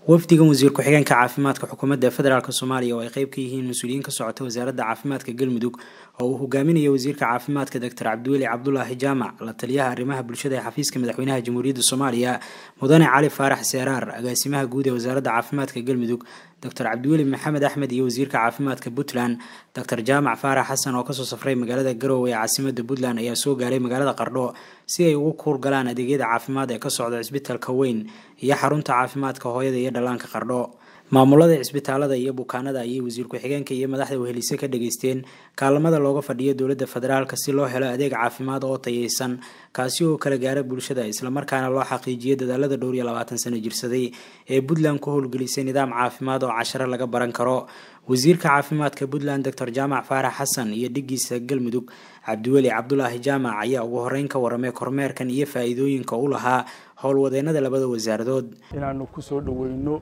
wafdigan wasiir ku-xigeenka caafimaadka xukuumadda federaalk soomaaliya oo ay qeyb ka yihiin mas-uuliyiin ka socota wasaaradda caafimaadka galmudug oo uu hogaaminaya wasiirka caafimaadka doctor cabdiweli cabdulaahi jaamac la taliyaha arrimaha bulshada ee xafiiska madaxweynaha jamhuuriyadda soomaaliya mudane cali faarax seeraar agaasimaha guud ee wasaaradda caafimaadka galmudug doctor cabdiweli maxamed axmed iyo wasiirka caafimaadka puntland doctor jaamac faarax xasan oo kasoo safray magaalada garowe ee caasimada puntland ayaa soo gaaray magaalada qardho si ay ugu kuurgalaan adeegyada caafimaad ee ka socda cisbitaalka weyn iyo xarunta caafimaadka hooyada iyo dhallaanka qardho maamulada cisbitaalada iyo bukaanada ayay wasiir ku-xigeenka iyo madaxda wehelise ka dhageysteen kaalamada looga fadhiyo dowladda federaalk si loo helo adeeg caafimaad oo tayeysan kaasi oo kala gaara bulshada islamarkaana loo xaqiijiyo dadaalada dhowr iyo labaatan sano jirsaday ee puntland ku howlgelisay nidaam caafimaad oo casharo laga baran karo wasiirka caafimaadka puntland doctor jaamac faarax xasan iyo dhigiisa galmudug cabdiweli cabdulaahi jaamac ayaa ugu horeyn ka waramay kormeerkan iyo faa-iidooyinka u lahaa howlwadeenada labada wasaaradood inaanu kusoo dhaweyno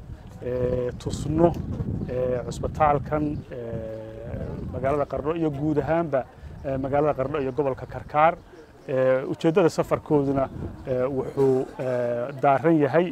tusno cusbitaalkan magaalada qardho iyo guud ahaanba magaalada qardho iyo gobolka karkaar ujeeddada safarkooduna wuxuu daaran yahay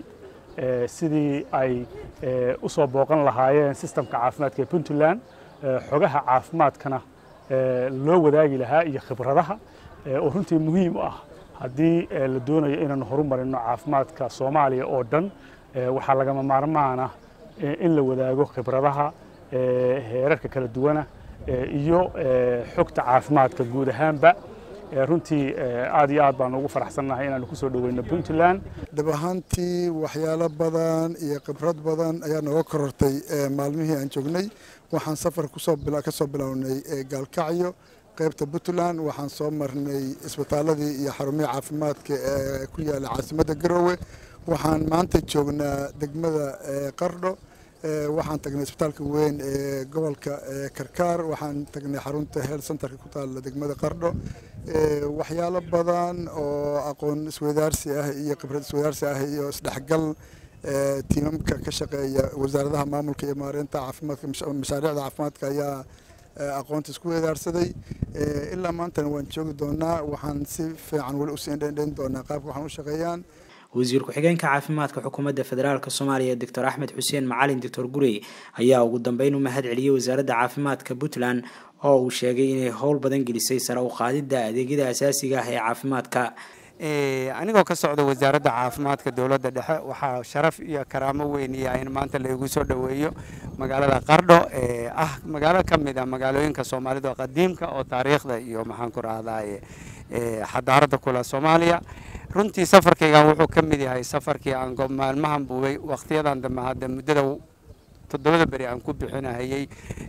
sidii ay u soo booqan lahaayeen sistamka caafimaadka ee puntland xogaha caafimaadkana loo wadaagi lahaa iyo khibradaha oo runtii muhiim u ah haddii la doonayo inaanu horumarino caafimaadka soomaaliya oo dhan waxaa lagama maarmaana in la wadaago khibradaha heerarka kala duwana iyo xogta caafimaadka guud ahaanba runtii aad iyo aad baan ugu faraxsannahay inaanu kusoo dhaweyno puntland dhab ahaantii waxyaalo badan iyo khibrad badan ayaa nooga korortay maalmihii aan joognay waxaan safar ka soo bilownay gaalkacyo qaybta puntland waxaan soo marnay isbitaaladii iyo xarumihii caafimaadka ee ku yaala caasimadda garowe waxaan maanta joognaa degmada qardho waxaan tagnay isbitaalka weyn ee gobolka karkaar waxaan tagnay xarunta health centerka ku taalla degmada qardho waxyaalo badan oo aqoon isweydaarsi ah iyo khibrad isweydaarsi ah iyo isdhexgal tiimamka ka shaqeeya wasaaradaha maamulka iyo maareynta caafimaadka mashaariicda caafimaadka ayaa aqoonta isku weedaarsaday ilaa maantana waan joogi doonaa waxaan si fiican weli usii indhendhayn doonaa qaabka waxaan u shaqeeyaan wasiir ku-xigeenka caafimaadka xukuumadda federaalk soomaaliya doctor axmed xuseen macalin doctor gurey ayaa ugu dambeyn u mahad celiyey wasaaradda caafimaadka puntland oo uu sheegay inay howl badan gelisay sare u qaadidda adeegyada asaasiga ah ee caafimaadka anigoo ka socda wasaaradda caafimaadka dowladda dhexe waxaa sharaf iyo karaamo weyniya in maanta laigu soo dhoweeyo magaalada qardho ee ah magaalo ka mid a magaalooyinka soomaalida qadiimka oo taariikhda iyo maxaan ku rahdaye xadaaradda kula soomaaliya runtii safarkaygan wuxuu ka mid yahay safarkii aan maalmahan buubay wakhtiyadan dambe hadda muddada toddobada beri aan ku bixinahayey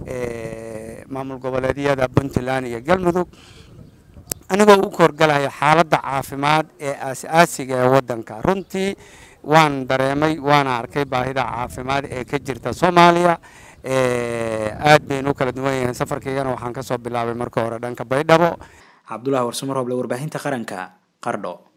maamul goboleedyada puntland iyo galmudug anigoo u korgalaya xaaladda caafimaad ee aas-aasiga ee waddanka runtii waan dareemay waana arkay baahida caafimaad ee ka jirta soomaaliya aad baynu u kala duwan yihiin safarkaygana waxaan ka soo bilaabay marka hore dhanka baydhabo cabdulahi warsumaroble warbaahinta qaranka qardho